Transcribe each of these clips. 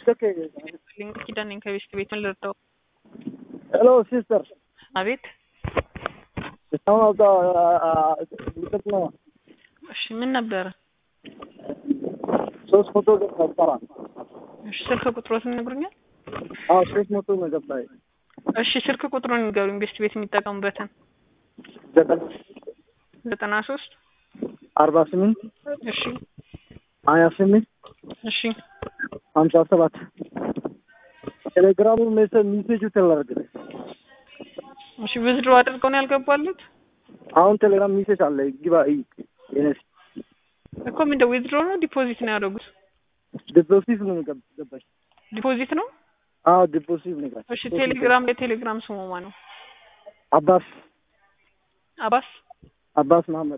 ሊንክ ኪዳን ነኝ ከቤስት ቤት ምን ልርዳው? ሄሎ ሲስተር አቤት። እስካሁን አውጣ ልቀት ነው እሺ ምን ነበረ? ሶስት መቶ ገባ እሺ ስልክ ቁጥሮትን ይነግሩኛል? አዎ ሶስት መቶ ነው ገባ እሺ ስልክ ቁጥሩን ንገሩኝ። ቤስት ቤት የሚጠቀሙበትን ዘጠና ዘጠና ሶስት አርባ ስምንት እሺ ሀያ ስምንት እሺ ሀምሳ ሰባት ቴሌግራሙ ሚሴጁ ተላርግ እሺ ዊዝድሮ አድርገው ነው ያልገባሉት አሁን ቴሌግራም ሚሴጅ አለ ግባ እይ የነስ እኮ ምንድን ዊዝድሮ ነው ዲፖዚት ነው ያደረጉት? ዲፖዚት ነው ገባች ዲፖዚት ነው። አዎ ዲፖዚት ነው ገባች እሺ ቴሌግራም የቴሌግራም ስሙ ማን ነው? አባስ አባስ አባስ መሀመድ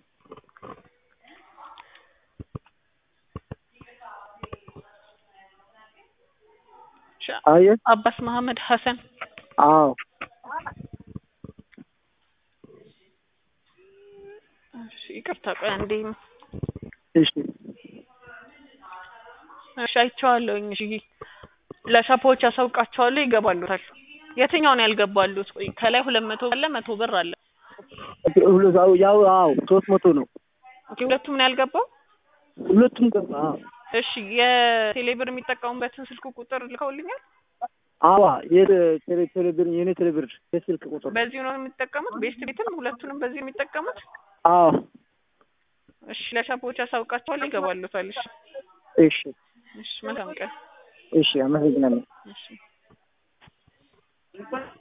እሺ፣ አየ አባስ መሐመድ ሀሰን አዎ እሺ ይቅርታ ቆይ አንዴ እሺ እሺ አይቼዋለሁኝ እሺ ለሻፖዎች ያሳውቃቸዋለሁ ይገባሉታል የትኛውን ያልገባሉት ቆይ ከላይ ሁለት መቶ አለ መቶ ብር አለ ሁሉ ያው አዎ ሶስት መቶ ነው ኦኬ ሁለቱም ነው ያልገባው ሁለቱም ገባ አዎ እሺ የቴሌብር የሚጠቀሙበትን ስልክ ቁጥር ልከውልኛል አዋ የቴሌ ቴሌብር የኔ ቴሌብር የስልክ ቁጥር በዚሁ ነው የሚጠቀሙት ቤስት ቤትም ሁለቱንም በዚህ ነው የሚጠቀሙት አዎ እሺ ለሻፖዎች ያሳውቃቸዋለሁ ይገባሉታል እሺ እሺ እሺ መልካም ቀን እሺ አመሰግናለሁ እሺ